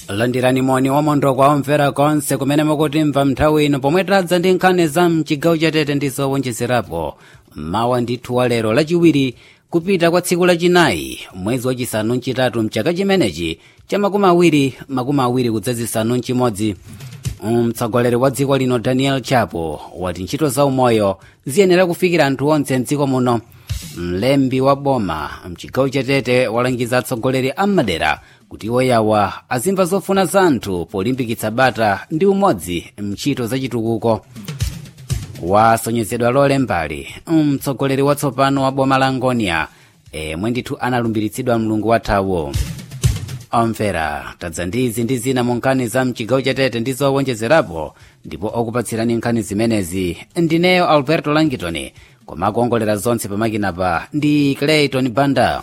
landirani moni wamondo kwa omvera konse kumene mukutimva nthawi ino pomwe tadza ndi nkhani za mchigawo chatete ndi zowonjezerapo mawa ndithu wa lero lachiwiri kupita kwa tsiku lachinayi mwezi wachisanu mchitatu mchaka chimenechi cha makumi awiri makumi awiri kudzazisanu mchimodzi mtsogoleri wa dziko lino daniel chapo wati ntchito za umoyo ziyenera kufikira anthu onse mdziko muno mlembi wa boma mchigawo chatete walangiza atsogoleri a madera kuti iwo yawa azimva zofuna za anthu polimbikitsa bata ndi umodzi mntchito zachitukuko wasonyezedwa lole mbali mtsogoleri watsopano wa boma la ngonia emwe ndithu analumbiritsidwa mlungu wathawo omvera tadza ndi izi ndi zina mu nkhani za mchigawo chatete ndi zowonjezerapo ndipo okupatsirani nkhani zimenezi ndineyo alberto langitoni koma akuongolera zonse pamakinapa ndi clayton banda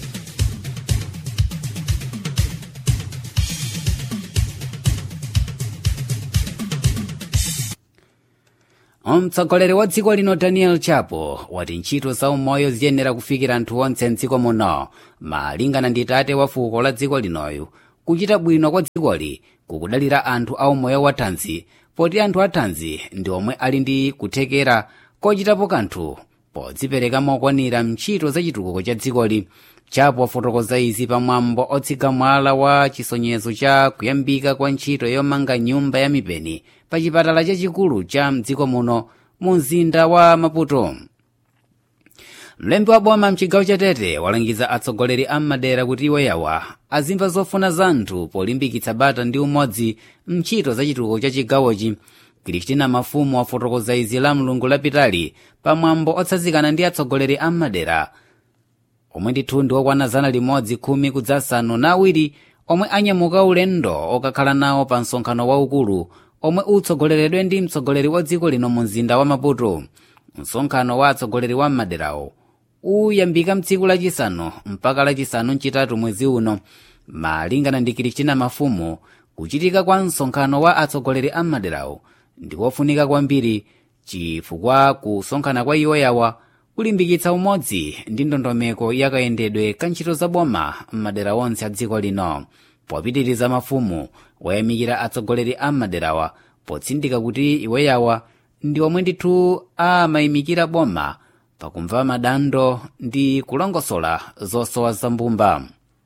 mtsogoleri wa dziko lino daniel chapo wati ntchito za umoyo ziyenera kufikira anthu onse mdziko muno malingana ndi tate wa fuko la dziko linoyu kuchita bwino kwa dzikoli kukudalira anthu a umoyo wa thanzi poti anthu a thanzi ndi omwe ali ndi kuthekera kochitapo kanthu podzipereka mokwanira mntchito za chitukuko cha dzikoli chapo wafotokoza izi pamwambo otsika mwala wa chisonyezo cha kuyambika kwa ntchito yomanga nyumba ya mipeni pa chipatala chachikulu cha mdziko muno mu mzinda wa maputo mlembi wa boma mchigawo chatete walangiza atsogoleri a madera kuti iwo yawa azimva zofuna za anthu polimbikitsa bata ndi umodzi mntchito za chitukuko cha chigawochi kristina mafumu wafotokoza izi la mlungu lapitali pamwambo otsanzikana ndi atsogoleri a madera omwe ndithu ndi okwana zana limodzi khumi kudzasanu na awiri omwe anyamuka ulendo okakhala nawo pa msonkhano waukulu omwe utsogoleredwe ndi mtsogoleri wa dziko lino mu mzinda wa maputo msonkhano wa atsogoleri wa maderawo uyambika mtsiku lachisanu mpaka lachisanu mchitatu mwezi uno malingana ndi kristina mafumu kuchitika kwa msonkhano wa atsogoleri a maderawo ndikofunika kwambiri chifukwa kusonkhana kwa iwo yawa kulimbikitsa umodzi ndi ndondomeko yakayendedwe ka ntchito za boma m'madera onse a dziko lino popitiriza mafumu wayamikira atsogoleri a maderawa potsindika kuti iwo yawa ndi omwe ndithu amayimikira boma pakumva madando ndi kulongosola zosowa zambumba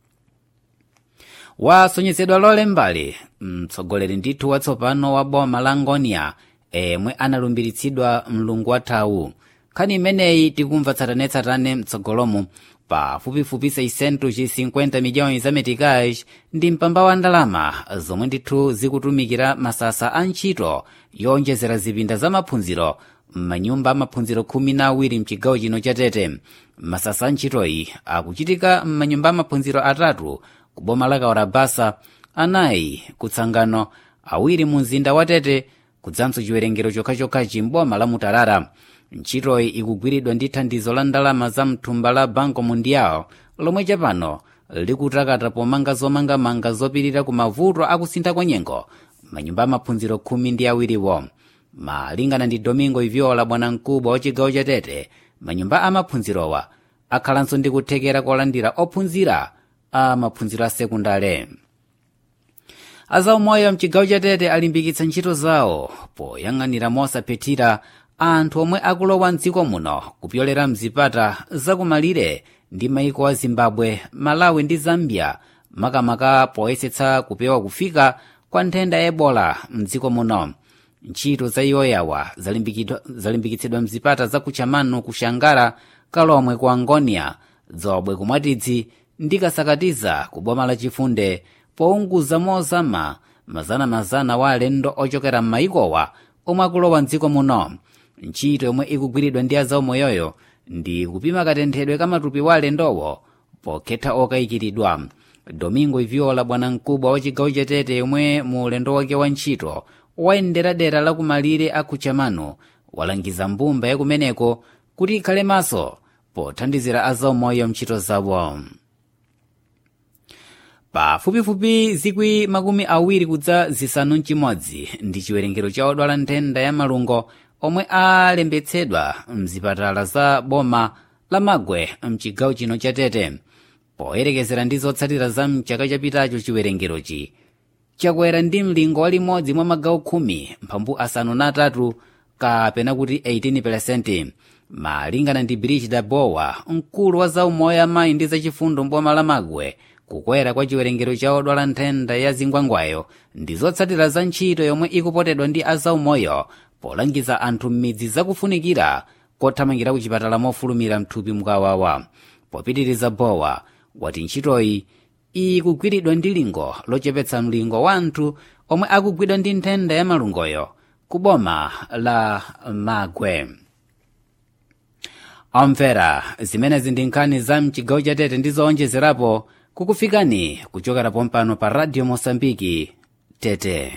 wasonyezedwa lole mbali mtsogoleri ndithu watsopano wa boma la ngonia emwe analumbiritsidwa mlungu wathawu nkhani imeneyi tikumva tsatanetsatane mtsogolomo pafupifupi 650 miliyoni za meticais ndi mpamba wa ndalama zomwe ndithu zikutumikira masasa a ntchito yowonjezera zipinda za maphunziro m'manyumba amaphunziro khumi na awiri mchigawo chino chatete masasa a ntchitoyi akuchitika m'manyumba amaphunziro atatu ku boma la kawarabasa anayi kutsangano awiri mu mzinda wa tete kudzanso chiwerengero chokhachokhachi m'boma la mutarara ntchitoyi ikugwiridwa ndi thandizo la ndalama za mthumba la banco mundial lomwe chapano likutakata pomanga zomangamanga zopirira ku mavuto akusintha kwa nyengo manyumba amaphunziro khumi ndi awiriwo malingana ndi domingo iviola bwanamkubwa wa chigawo chatete manyumba amaphunzirowa akhalanso ndi kuthekera kolandira ophunzira a maphunziro a sekundale azaumoyo mchigawo chatete alimbikitsa ntchito zawo poyang'anira mosaphethira anthu omwe akulowa mdziko muno kupyolera mzipata zakumalire ndi maiko a zimbabwe malawi ndi zambia makamaka poyesetsa kupewa kufika kwa nthenda ya ebola mdziko muno ntchito za iwo yawa zalimbikitsidwa mzipata za kuchamano kushangara kalomwe ku angonia dzobwe kumwatidzi ndi kasakatiza ku boma lachifunde pounguza mozama mazanamazana wa alendo ochokera m'mayikowa omwe akulowa mdziko muno ntchito yomwe ikugwiridwa ndi azaumoyoyo ndi kupima katenthedwe ka matupi wa alendowo pokhetha okayikiridwa domingo iviola bwanamkubwa wa chigawo chatete yomwe mu ulendo wake wa ntchito wayendera dera la kumalire a kuchamano walangiza mbumba yakumeneko kuti ikhale maso pothandizira azaumoyo mntchito zawo pafupifupi zikwi makumi awiri kudza zisanu mchimodzi ndi chiwerengero cha odwala nthenda ya malungo omwe alembetsedwa mzipatala za boma la magwe mchigawo chino cha tete poyerekezera ndi zotsatira za mchaka chapitacho chiwerengerochi chakwera ndi mlingo wa limodzi mwa magawo khumi mphambu asanu na atatu kapena kuti 18 malingana ndi brigida bowa mkulu wa zaumoyo amayi ndi zachifundo mboma la magwe kukwera kwa chiwerengero cha odwala nthenda ya zingwangwayo ndi zotsatira za ntchito yomwe ikupotedwa ndi azaumoyo polangiza anthu m'midzi zakufunikira kothamangira ku chipatala mofulumira mthupi mkawawa popitiriza bowa wati ntchitoyi ikugwiridwa ndi lingo lochepetsa mlingo wa anthu omwe akugwidwa ndi nthenda ya malungoyo ku boma la magwe omvera zimenezi ndi nkhani za mchigawo cha tete ndi zoonjezerapo kukufikani kuchokera pompano pa radio mosambiki tete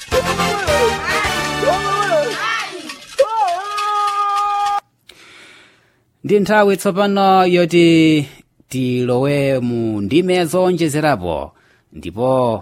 ndi nthawi tsopano yoti tilowe mu ndime zoonjezerapo ndipo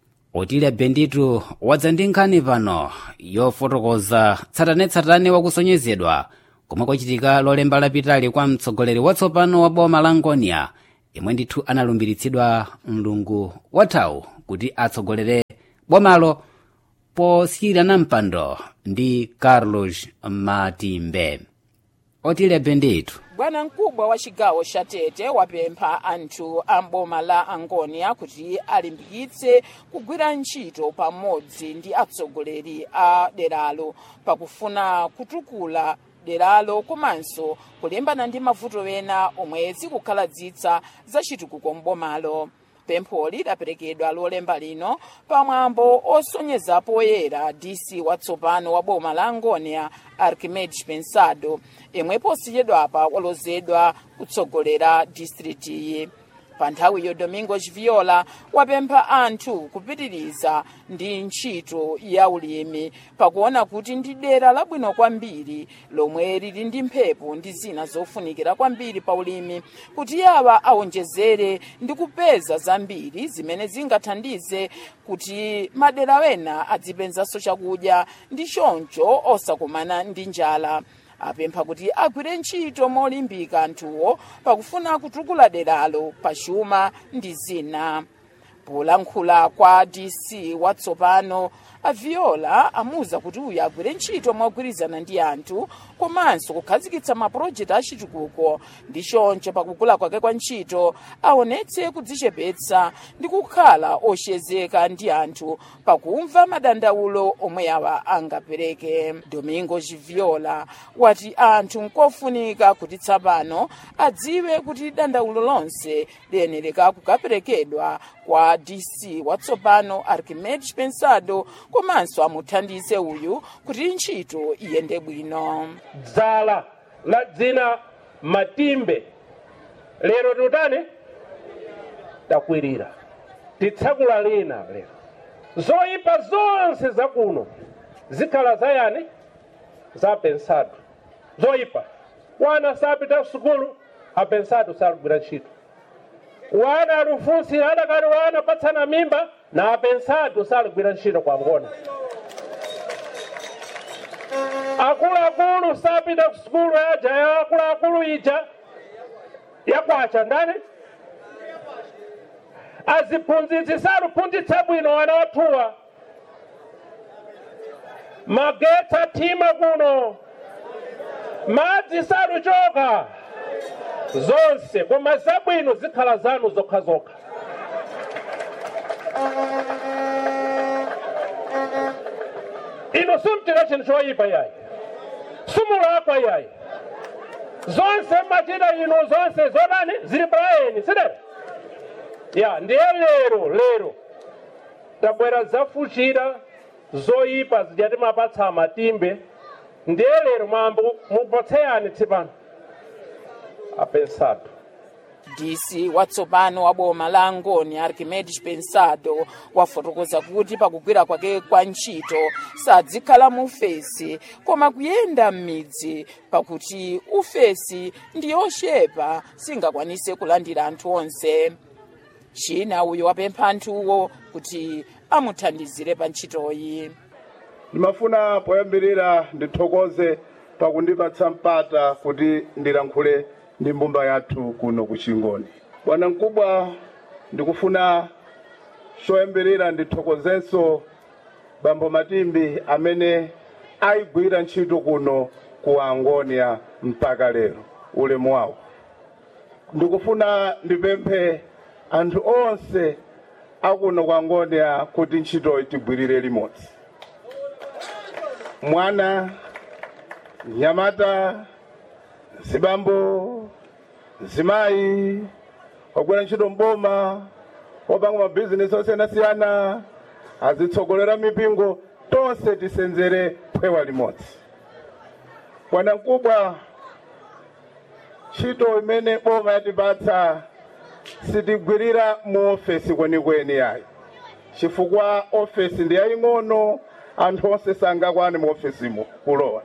otile benditu wadza ndi nkhani pano yofotokoza tsatanetsatane wakusonyezedwa komwe kwachitika lolemba lapitali kwa mtsogoleri watsopano wa boma la ngonia imwe ndithu analumbiritsidwa mlungu wathawu kuti atsogolere bomalo posiyirana mpando ndi carlos matimbe otile benditu bwana mkubwa wa chigawo cha tete wapempha anthu a mboma la angonia kuti alimbikitse kugwira ntchito pamodzi ndi atsogoleri a deralo pakufuna kutukula deralo komanso kulimbana ndi mavuto ena omwe zikukhaladzitsa za chitukuko mbomalo pempholi lidaperekedwa lolemba lino pamwambo osonyeza poyera dc watsopano wa boma la angonia archimedes pensado imwe posiyedwapa walozedwa kutsogolera distritiyi pa nthawiyo domingos viola wapempha anthu kupitiriza ndi ntchito ya ulimi pakuona kuti ndi dera labwino kwambiri lomwe lili ndi mphepo ndi zina zofunikira kwambiri pa ulimi kuti awa awonjezere ndi kupeza zambiri zimene zingathandize kuti madera wena adzipenzanso chakudya ndi choncho osakumana ndi njala apempha kuti agwire ntchito molimbika anthuwo pakufuna kutukula deralo pachuma ndi zina polankhula kwa dc watsopano aviola amuwuza kuti uyu agwire ntchito mogwirizana ndi anthu komanso kukhazikitsa mapulojekiti achitukuko ndi choncho pakukula kwake kwa ntchito aonetse kudzichepetsa ndi kukhala oshezeka ndi anthu pakumva madandaulo omwe awa angapereke domingo viola wati anthu nkofunika kuti tsapano adziwe kuti dandaulo lonse liyenereka kukaperekedwa kwa dc watsopano archimedes pensado komanso amuthandize uyu kuti ntchito iyende bwino dzala la dzina matimbe lero tutani takwirira titsakula lina lero zoyipa zonse zakuno zikhala zayani zapensado zoyipa wana sapita sukulu apensado salugwira ntchito wana alufunsira adakati wana patsana mimba na apensado salugwira ntchito kwangona akuluakulu sapita ku sukulu yaja ya akuluakulu ija yakwacha ndani aziphunzitsi saluphunzitsa bwino wana wathuwa magetsi athima kuno madzi saluchoka zonse koma zabwino zikhala zanu zokhazokha ino simtira chinthu choyipa yayi simulakwa yayi zonse machita ino zonse zodani zili palayeni sidera ya ndiye lero lero tabwera zafuchira zoyipa zijati mapatsa matimbe ndiye lero mwambo mupotseyani tsipano apensado dc watsopano wa boma la angoni archimedes pensado wafotokoza kuti pakugwira kwake kwa ntchito sadzikhala mu ufesi koma kuyenda m'midzi pakuti ufesi ndi yochepa singakwanise kulandira anthu onse china uyu wapempha anthuwo kuti amuthandizire pa ntchitoyi ndimafuna poyambirira ndithokoze pakundipatsa mpata kuti ndilankhule ndi mbumba yathu kuno ku chingoni bwana mkubwa ndikufuna choyambirira ndithokozenso bambo matimbi amene ayigwira ntchito kuno ku angonia mpaka lero ulemu wawo ndikufuna ndipemphe anthu onse akuno ku angonia kuti ntchitoyi tigwirire limodzi mwana nyamata zibambo zimayi ogwira ntchito mboma opanga mabhizinesi osiyanasiyana azitsogolera mipingo tonse tisenzere phewa limodzi bwanamkubwa ntchito imene boma yatipatsa sitigwirira mu ofesi kwenikweni yayi chifukwa ofesi ndi yaying'ono anthu onse sangakwane mu ofesimo kulowa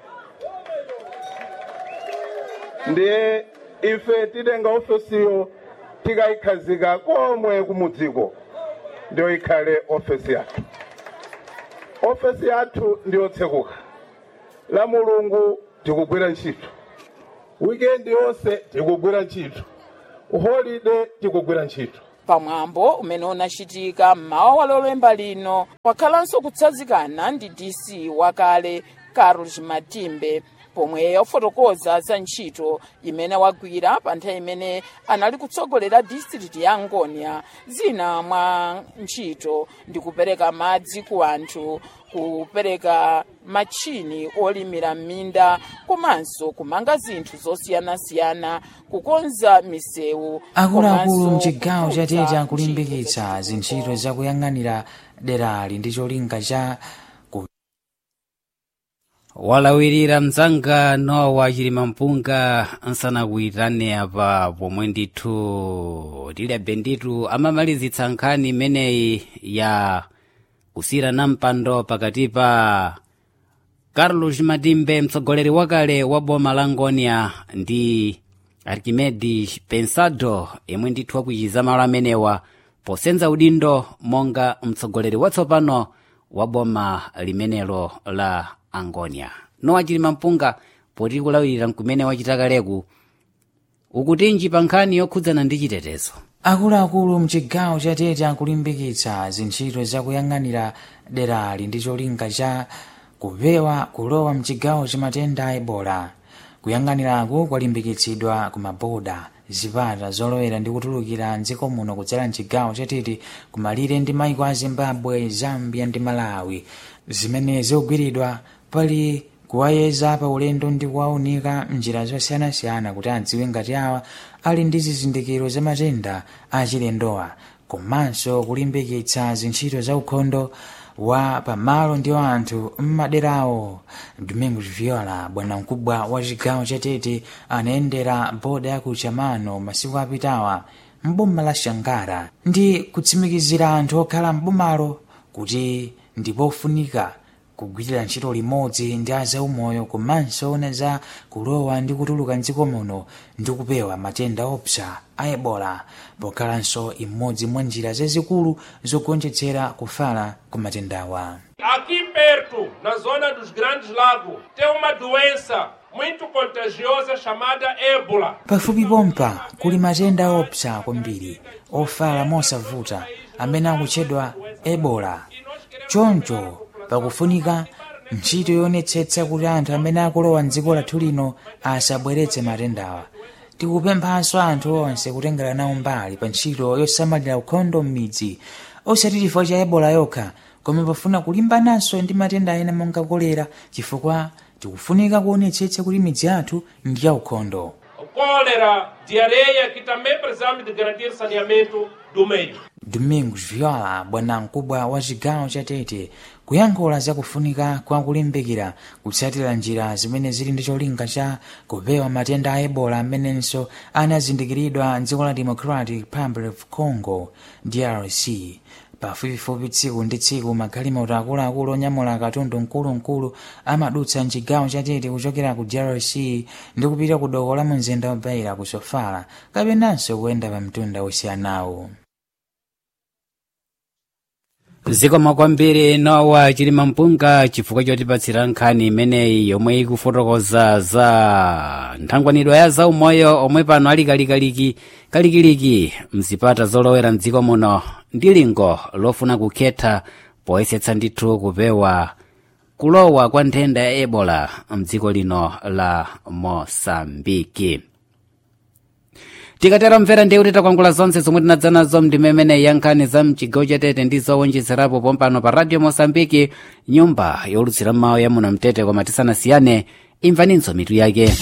ndiye ife titenga ofesiyo tikayikhazika komwe kumudziko ndiyo ikhale ofesi yathu ofesi yathu ndiyotsekuka la mulungu tikugwira ntchito wikendi yonse tikugwira ntchito holiday tikugwira ntchito pamwambo umene unachitika mmawa wa lolemba lino wakhalanso kutsanzikana ndi dc wakale carlos matimbe pomwe wafotokoza za ntchito imene wagwira pa nthawi imene anali kutsogolera district ya ngonia zina mwa ntchito ndi kupereka madzi ku anthu kupereka machini olimira m'minda komanso kumanga zinthu zosiyanasiyana kukonza misewu akuluakulu komanso mchigawo cha kukhudza tete akulimbikitsa ntchito zintchito zakuyang'anira derali ndi cholinga cha ku walawirira mdzangano wa chilimampunga nsanakuyitane apa pomwe ndithu tilebe nditu amamalizitsa nkhani imeneyi ya kusiyirana mpando pakati pa carlos matimbe mtsogoleri wakale wa boma la ngonia ndi archimedes pensado yemwe ndithu akuchiza malo amenewa posenza udindo monga mtsogoleri watsopano wa boma limenelo la angonia nowa chilimampunga poti kulawirira nkumene wachita kaleku ukutinji pa nkhani yokhudzana ndi chitetezo akuluakulu mchigawo cha tete akulimbikitsa zintchito zakuyang'anira derali ndi cholinga cha kupewa kulowa mchigawo cha matenda a ebola kuyang'aniraku kwalimbikitsidwa ku maboda zipata zolowera ndi kutulukira mdziko muno kudzera mchigawo cha tete kumalire ndi maiko a zimbabwe zambia ndi malawi zimene zikugwiridwa pali kuwayeza pa ulendo ndi kuwaunika mnjira zosiyanasiyana kuti adziwe ngati awa ali ndi zizindikiro za matenda achilendowa komanso kulimbikitsa zintchito za ukhondo wa pamalo ndi wa anthu mmaderawo domingos viola bwanamkubwa wa chigawo cha tete anayendera boda ya ku chamano masiku apitawa mboma la shangara ndi kutsimikizira anthu okhala mbomalo kuti ndipofunika kugwirira ntchito limodzi ndi azaumoyo komanso ona za kulowa ndi kutuluka mdziko muno ndi kupewa matenda opsa a ebola pokhalanso imodzi mwa njira zazikulu zogonjetsera kufala ku matendawa Aqui perto, na zona dos Grandes Lagos, tem uma doença muito contagiosa chamada ébola. pafupi pompa kuli matenda opsa kwambiri ofala mosavuta amene akutchedwa ebola choncho pakufunika ntchito yonetsetsa kuti anthu amene akulowa mdziko lathu lino asabweretse matendawa tikupemphanso anthu onse kutengera nawo mbali pa ntchito yosamalira ukhondo m'midzi osati chifukwa cha ebola yokha koma pafuna kulimbananso ndi matenda ena monga kolera chifukwa tikufunika kuonetsetsa kuti midzi yathu ndi ya ukhondo Cólera, diarreia, que também precisamos de garantir saneamento do meio. domingos viola bwanamkubwa wa chigawo cha tete kuyankhula zakufunika kwa kulimbikira kutsatira njira zimene zili ndi cholinga cha kupewa matenda a ebola amenenso anazindikiridwa mdziko la democratic republic of congo drc pafupifupi tsiku ndi tsiku magalimoto akuluakulu onyamula katundu mkulumkulu amadutsa mchigawo cha tete kuchokera ku drc ndi kupita ku doko la mumzinda wa beira ku sofala kapenanso kuyenda pa mtunda osiyanawo zikomo kwambiri nowa chilima mpunga chifukwa chotipatsira nkhani imeneyi yomwe ikufotokoza za nthangwanidwa ya zaumoyo omwe pano ali kalikaliki kalikiliki mzipata zolowera mdziko muno ndi lingo lofuna kukhetha poyesetsa ndithu kupewa kulowa kwa nthenda ya ebola mdziko lino la mosambiki tikatera mvera ndiye kuti takwangula zonse zomwe tinadza nazo mndime imeneyi ya nkhani za mchigawo chatete ndi zowonjezerapo pompano pa radio mosambiki nyumba yolutsira mawu ya muno mtete koma tisanasiyane imvaninso mitu yake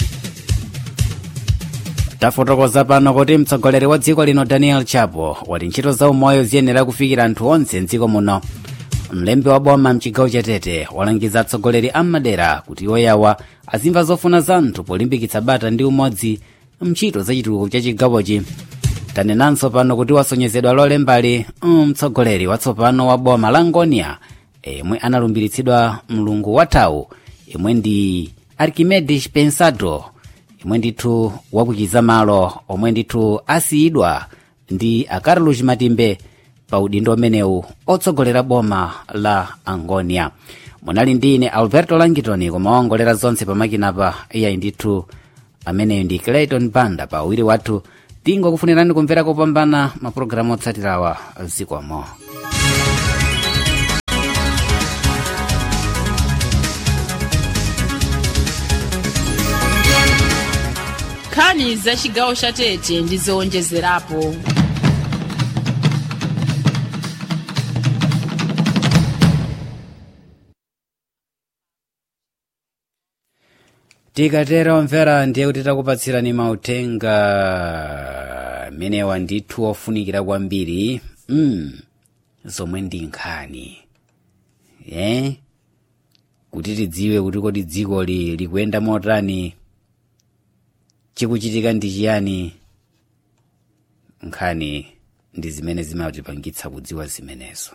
tafotokoza pano kuti mtsogoleri wa dziko lino daniel chapo wati ntchito za umoyo ziyenera kufikira anthu onse mdziko muno mlembi wa boma mchigawo chatete walangiza atsogoleri a madera kuti iwoyawa azimva zofuna za anthu polimbikitsa bata ndi umodzi mchito za chitukuko cha chigawochi tanenanso pano kuti wasonyezedwa lolembali mtsogoleri watsopano wa boma la ngonia yemwe analumbiritsidwa mlungu wathawu yemwe ndi archimedes pensado yemwe ndithu wakuchiza malo omwe ndithu asiyidwa ndi a carlos matimbe pa udindo umenewu otsogolera boma la angonia munali ndi ine alberto langitoni koma waongolera zonse pamakinapa iyayi ndithu ameneyo ndi clayton banda pa uwiri wathu tingokufunirani kumvera kopambana mapulogalamu otsatirawa zikomo nkhani za chigawo cha tete ndi zowonjezerapo tikatera omvera ndiye kuti takupatsirani mauthenga amenewa ndithu ofunikira kwambiri mm, zomwe ndi nkhani eh? kuti tidziwe kuti kodi dzikoli likuyenda motani chikuchitika ndi chiyani nkhani ndi zimene zimatipangitsa kudziwa zimenezo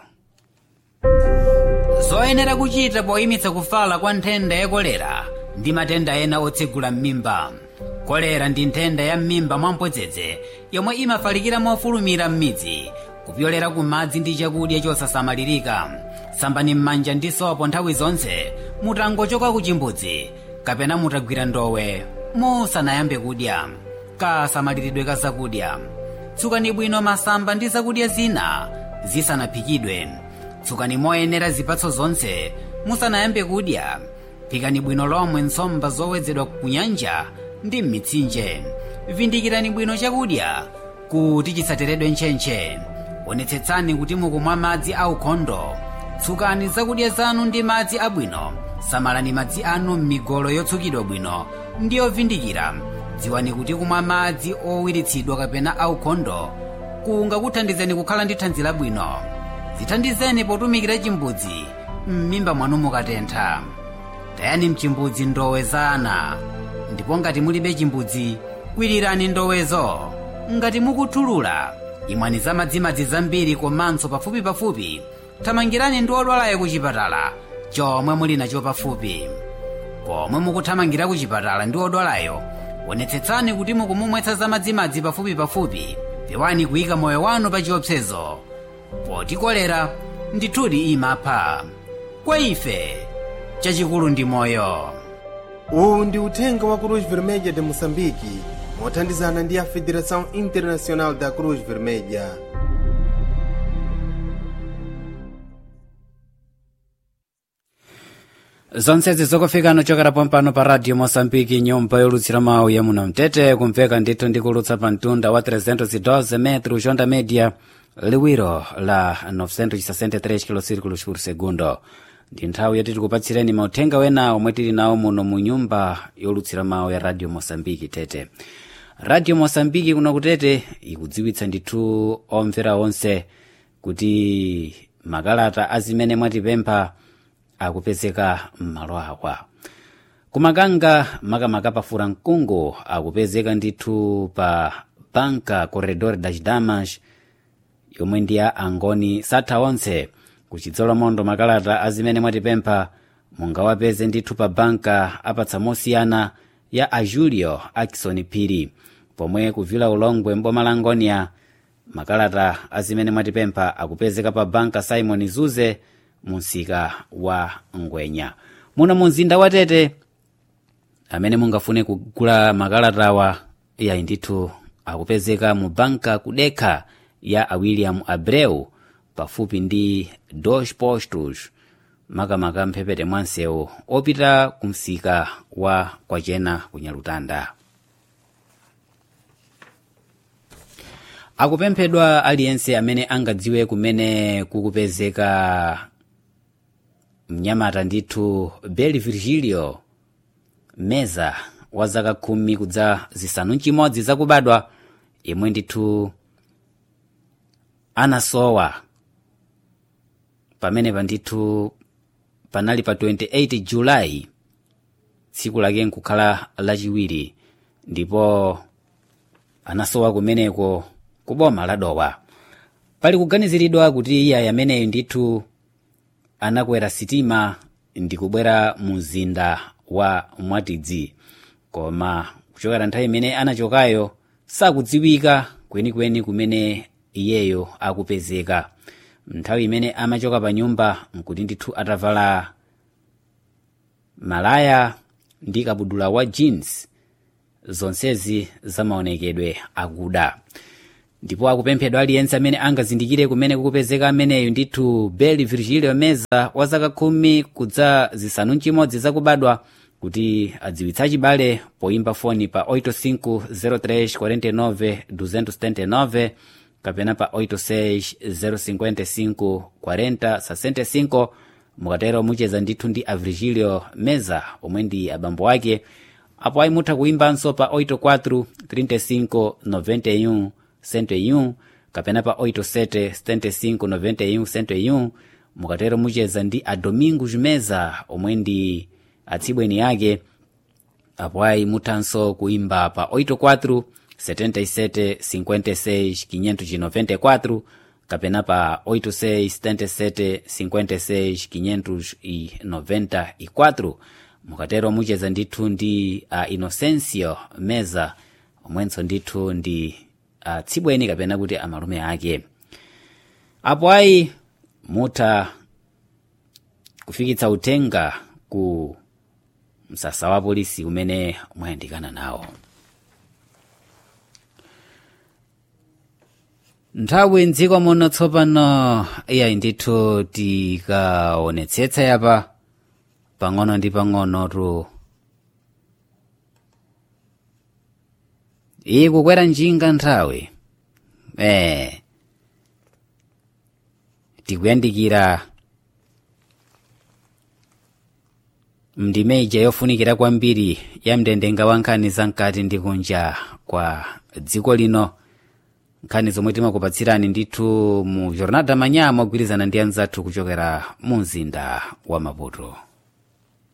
zoyenera kuchita poyimitsa kufala kwa nthenda ya kolera ndi matenda ena otsegula m'mimba kolera ndi nthenda ya m'mimba mwamphodzedze yomwe imafalikira mofulumira m'midzi kupyolera ku madzi ndi chakudya chosasamalirika sambani m'manja ndi sopo nthawi zonse mutangochoka ku chimbudzi kapena mutagwira ndowe musanayambe kudya kasamaliridwe ka zakudya tsukani bwino masamba ndi zakudya zina zisanaphikidwe tsukani moyenera zipatso zonse musanayambe kudya phikani bwino lomwe nsomba zowedzedwa ku nyanja ndi m'mitsinje vindikirani bwino chakudya kuti chisateredwe ntchentche onetsetsani kuti mukumwa madzi aukhondo tsukani zakudya zanu ndi madzi abwino samalani madzi anu m'migolo yotsukidwa bwino ndi yovindikira dziwani kuti kumwa madzi owiritsidwa kapena aukhondo kungakuthandizeni kukhala ndi thanzi labwino zithandizeni potumikira chimbudzi m'mimba mwanu mukatentha tayani mchimbudzi ndowe za ana ndipo ngati mulibe chimbudzi kwirirani ndowezo ngati mukuthulula imwani za madzimadzi zambiri komanso pafupipafupi thamangirani ndi odwalayo ku chipatala chomwe muli nacho pafupi pomwe mukuthamangira ku chipatala ndi odwalayo onetsetsani kuti mukumumwetsa za madzimadzi pafupipafupi pewani kuyika moyo wanu pa chiopsezo poti kolera ndithudi imapha kwa ife chachikulu ndi moyo uwu ndi uthenga wa cruz vermelha de moçambique mothandizana ndi a federação internacional da cruz vermelha zonsezi zokufika chokera pompano pa radio moçambique nyumba yolutsira mawu ya muno mtete kumveka ndithu ndikulutsa pa mtunda wa 312 metro jonda media liwiro la 963 kilosirikulos por segundo ndi nthawi yoti tikupatsireni mauthenga wena omwe tili nawo muno mu nyumba yolutsira mawu ya radio moçambique tete radio moçambique kuno kutete ikudziwitsa ndithu omvera onse kuti makalata azimene mwatipempha akupezeka m'malo awa kumakanga makamaka pafura mkungu akupezeka ndithu pa banka corredor das damas yomwe ndi ya angoni satha onse kuchidzolo mondo makalata azimene mwatipempha mungawapeze ndithu pa banka apatsa mosiyana ya a julio akison phiri pomwe kuvila ulongwe mboma la ngonia makalata azimene mwatipempha akupezeka pa banka simon zuze mu msika wa ngwenya muno mu mzinda wa tete amene mungafune kugula makalatawa yayi ndithu akupezeka mu banka kudekha ya a william abreu pafupi ndi dos postos makamaka mphepete mwa msewu opita ku msika wa kwachena ku nyalutanda akupemphedwa aliyense amene angadziwe kumene kukupezeka mnyamata ndithu beli virgilio meza wa zaka khumi kudza zisanu mchimodzi zakubadwa yemwe ndithu anasowa pamenepa ndithu panali pa 28 julayi tsiku lake nkukhala lachiwiri ndipo anasowa kumeneko ku boma la dowa pali kuganiziridwa kuti iye ameneyo ndithu anakwera sitima ndikubwera mu mzinda wa mwatidzi koma kuchokera nthawi imene anachokayo sakudziwika kwenikweni kumene iyeyo akupezeka nthawi imene amachoka pa nyumba nkuti ndithu atavala malaya ndi kabudula wa jeans zonsezi zamaonekedwe akuda ndipo akupemphedwa aliyense amene angazindikire kumene kukupezeka ameneyu ndithu beli virgilio meza wa zaka khumi kudza zisanu mchimodzi zakubadwa kuti adziwitsa chibale poimba foni pa 850349 kapena pa 86 mukatero mucheza ndithu ndi a virgilio meza omwe ndi abambo ake apo ayi mutha kuimbanso pa 84 35 91 101 kapena pa 87 75 91 101 mukatero mucheza ndi a domingos meza omwe ndi atsibweni yake apo ayi muthanso kuimba pa 84 77 56 594 kapena pa 86 77 56 594 mukatero mucheza ndithu ndi a inocencio meza omwenso ndithu ndi atsibweni kapena kuti amalume ake apo ayi mutha kufikitsa uthenga ku msasa wa polisi umene mwayandikana nawo nthawi mdziko muno tsopano iyayi ndithu tikaonetsetsa yapa pang'ono ndi pang'onotu iyi kukwera njinga nthawi eh tikuyandikira mndimeja yofunikira kwambiri ya mndandanda wa nkhani za mkati ndi kunja kwa dziko lino nkhani zomwe timakupatsirani ndithu mu jornada manya mogwirizana ndi anzathu kuchokera mu mzinda wa maputo